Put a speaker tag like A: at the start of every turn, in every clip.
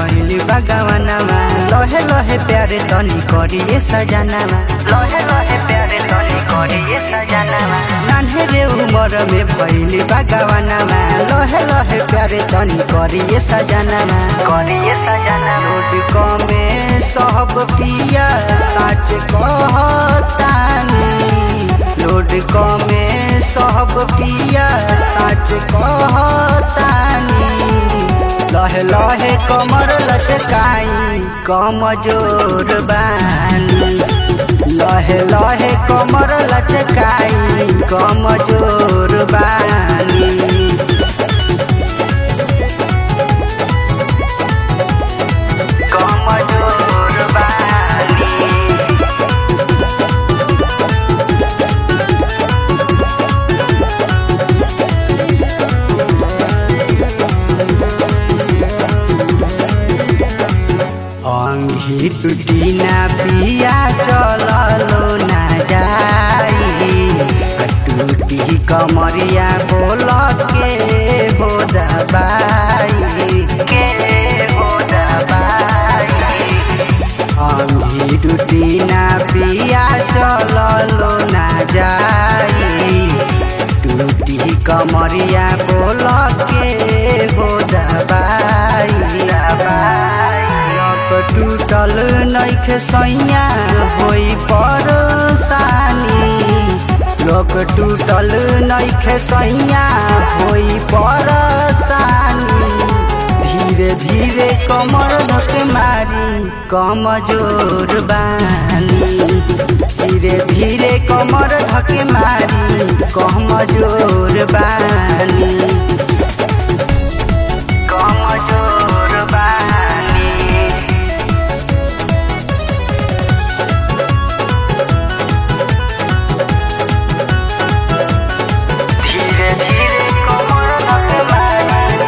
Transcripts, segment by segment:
A: भइली बगवनमा लहे लहे प्यारे तनी करिए सजनामा लहे लहे प्यारे तनी करिए सजनामा नान्हे रे उमर में भइली बगवनमा लहे लहे प्यारे तनी करिए सजनामा करिए सजना रोड कमे सब पिया साच कहतानी लोड कमे सब पिया साच कहतानी लहे लहे कमर लचकाई कमजोर बानी लहे लहे कमर लचकाई कमजोर बानी कमजोर बानी अंगी टूटी ना पिया चललो ना जाई टूटी कमरिया बोल के हो दबाई के हो दबाई अंगी टूटी ना पिया चललो ना जाई टूटी कमरिया बोल के हो दबाई दबाई लक टूटल नैखे सैया होई परसानी लोक टूटल नैखे सैया होई परसानी धीरे धीरे कमर धके मारी कमजोर बानी धीरे धीरे कमर धके मारी कमजोर बानी कमजोर बानी धीरे धीरे कमर धके मारी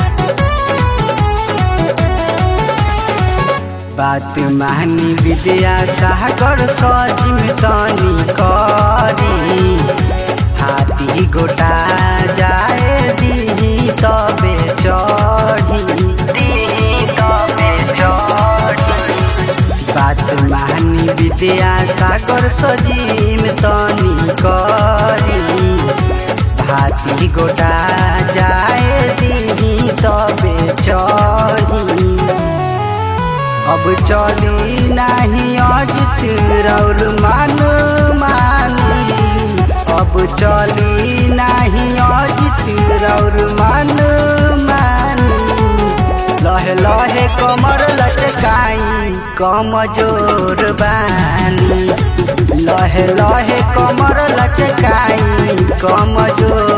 A: बात मानी विद्या सागर सजिम तनी करी हाथी गोटा जाए दी तबे चढ़ी दी तबे चढ़ी बात मानी विद्या सागर सजिम तनी करी हाथी गोटा जाए दी तबे चढ़ी अब चली नाही अजित रौर मान मानी अब चली नाही अजित रौर मान मानी लहे लहे कमर लचकाई कमजोर बानी लहे लहे कमर लचकाई कमजोर